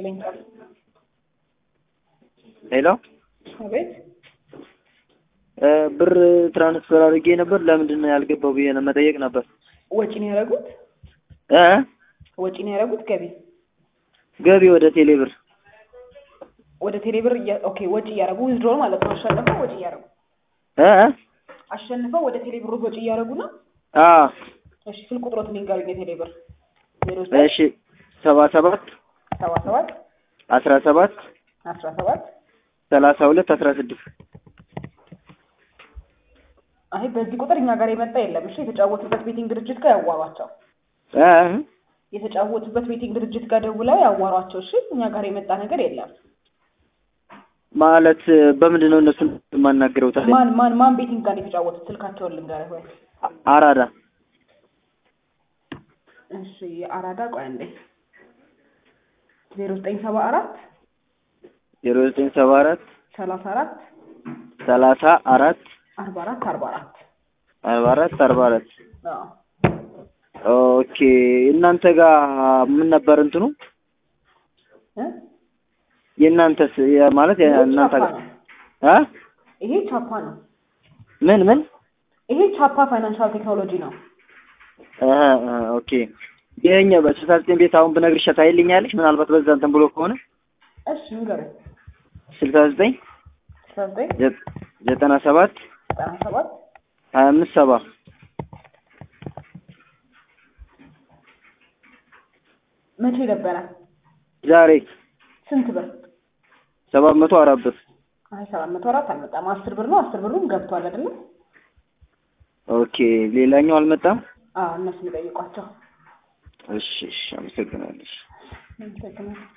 ይስጥልኝ። ሄሎ አቤት እ ብር ትራንስፈር አድርጌ ነበር። ለምንድን ነው ያልገባው ብዬ ነው መጠየቅ ነበር። ወጪ ነው ያደረጉት? እ ወጪ ነው ያደረጉት? ገቢ ገቢ ወደ ቴሌ ብር ወደ ቴሌብር እያ- ኦኬ ወጪ እያደረጉ ዊዝድሮል ማለት ነው። አሸንፈው ወጪ እያደረጉ እ አሸንፈው ወደ ቴሌብር ወጪ እያደረጉ ነው። አ እሺ ስልክ ቁጥሮት ንገሩኝ። የቴሌብር ዜሮ እሺ ሰባ ሰባት ሰባ ሰባት አስራ ሰባት አስራ ሰባት ሰላሳ ሁለት አስራ ስድስት አይ በዚህ ቁጥር እኛ ጋር የመጣ የለም። እሺ የተጫወቱበት ቤቲንግ ድርጅት ጋር ያዋሯቸው። እ የተጫወቱበት ቤቲንግ ድርጅት ጋር ደውለው ያዋሯቸው። እሺ እኛ ጋር የመጣ ነገር የለም። ማለት በምንድን ነው እነሱን የማናገረው ታዲያ? ማን ማን ማን ቤቲንግ ጋር ነው የተጫወቱት? ስልካቸውን ልንገርህ ወይ? አራዳ እሺ የአራዳ ቆይ አንዴ ዜሮ ዘጠኝ ሰባ አራት ዜሮ ዘጠኝ ሰባ አራት ሰላሳ አራት ሰላሳ አራት አርባ አራት አርባ አራት አርባ አራት አርባ አራት አዎ ኦኬ እናንተ ጋር ምን ነበር እንትኑ እ የእናንተስ የ- ማለት ይሄ እናንተ ቻፓ ጋር ነው። አ ይሄ ቻፓ ነው። ምን ምን ይሄ ቻፓ ፋይናንሻል ቴክኖሎጂ ነው። እ እ ኦኬ ይሄኛው በስልሳ ዘጠኝ ቤት አሁን ብነግርሽ ታይልኛለሽ ምናልባት በዛ እንትን ብሎ ከሆነ እሺ ንገረኝ። ስልሳ ዘጠኝ አስራ ዘጠኝ ዘ- ዘጠና ሰባት ዘጠና ሰባት ሀያ አምስት ሰባ መቼ ነበረ? ዛሬ ስንት ብር? ሰባት መቶ አራት ብር አይ ሰባት መቶ አራት አልመጣም። አስር ብር ነው። አስር ብሩም ገብቷል አይደለ? ኦኬ ሌላኛው አልመጣም አዎ እነሱ የሚጠይቋቸው እሺ እሺ አመሰግናለሽ አመሰግናለሁ።